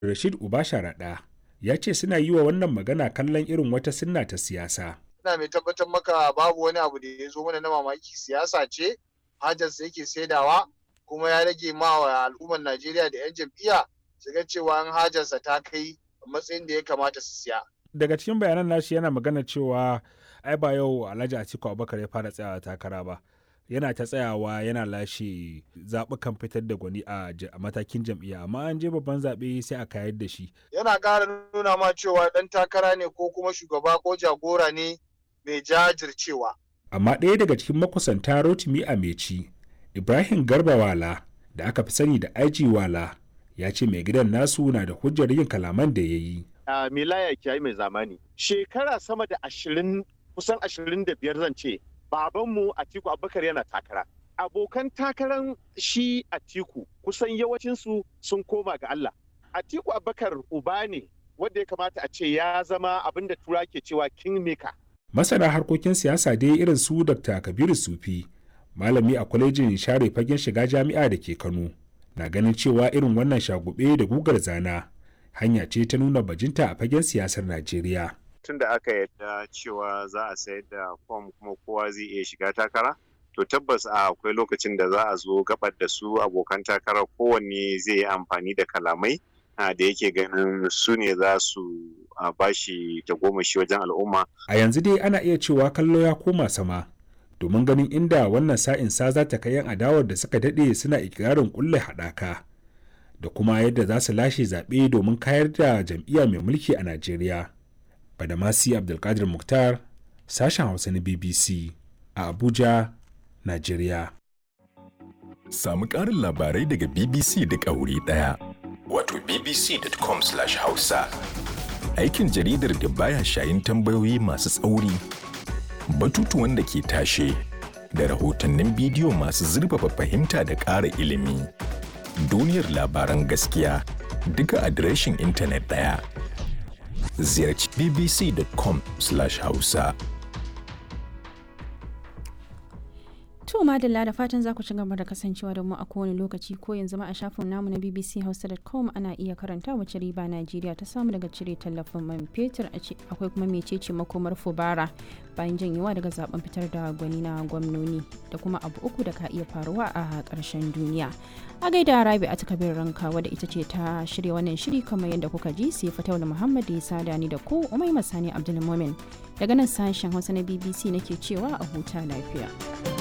Rashid Uba Sharaɗa ya ce suna yi wa wannan magana kallon irin wata sunna ta siyasa. ina mai tabbatar maka babu wani abu da ya zo mana na mamaki siyasa ce hajarsa yake saidawa kuma ya rage ma wa al'ummar Najeriya da 'yan jam'iyya su ga cewa an hajarsa ta kai matsayin da ya kamata su siya. Daga cikin bayanan nashi yana magana cewa ai ba yau Alhaji Atiku Abubakar ya fara tsayawa takara ba. Yana ta tsayawa yana lashe zaɓukan fitar da gwani a matakin jam'iyya amma an je babban zaɓe sai a kayar da shi. Yana ƙara nuna ma cewa ɗan takara ne ko kuma shugaba ko jagora ne mai jajircewa. Amma ɗaya daga cikin makusanta Rotimi Ameci, Ibrahim Garba Wala da aka fi sani da IG Wala ya ce mai gidan nasu na da hujjar yin kalaman da ya yi. Uh, Milaya Kiyayi mai zamani. Shekara sama da ashirin kusan ashirin da biyar zan ce babanmu Atiku Abubakar yana takara. Abokan takaran shi Atiku kusan yawancinsu sun koma ga Allah. Atiku Abubakar uba ne wanda ya kamata a ce ya zama abin da tura ke cewa kingmaker. Masana harkokin siyasa dai irin su Dr. Kabiru Sufi, malami a kwalejin share fagen shiga jami'a da ke Kano, na ganin cewa irin wannan shagube da gugar zana hanya ce ta nuna bajinta a fagen siyasar Najeriya. Tun da aka yadda cewa za a sayar da fom kuma kowa zai iya shiga takara, to tabbas a akwai lokacin da za a zo gabar da su abokan takarar kowanne zai yi amfani da kalamai da yake ganin su ne za su bashi tagomashi wajen al'umma. A yanzu dai ana iya cewa kallo ya koma sama domin ganin inda wannan sa'in sa za ta kai yan adawar da suka daɗe suna ikirarin kulle haɗaka da kuma yadda za su lashe zaɓe domin kayar da jam'iyya mai mulki a Najeriya. Badamasi Abdulkadir Mukhtar, sashen Hausa na BBC a Abuja, Najeriya. Samu ƙarin labarai daga BBC da ƙauri ɗaya. Wato bbc.com/hausa. Aikin jaridar da baya shayin tambayoyi masu tsauri, batutuwan da ke tashe, da rahotannin bidiyo masu zurfafa fahimta da ƙara ilimi. Duniyar labaran gaskiya duka adireshin intanet ɗaya. Ziyarci bbc.com/hausa. To madalla da fatan za ku ci gaba da kasancewa da mu a kowane lokaci ko yanzu ma a shafin namu na bbchausa.com ana iya karanta wace riba Najeriya ta samu daga cire tallafin man fetur akwai kuma mecece makomar fubara bayan janyewa daga zaben fitar da gwani na gwamnoni da kuma abu uku da ka iya faruwa a ƙarshen duniya. A gaida Rabi a takabir ranka wadda ita ce ta shirya wannan shiri kamar yadda kuka ji sai Fataula Muhammad da ya sada ni da ku Umai Masani Abdulmumin daga nan sashen Hausa na BBC nake cewa a huta lafiya.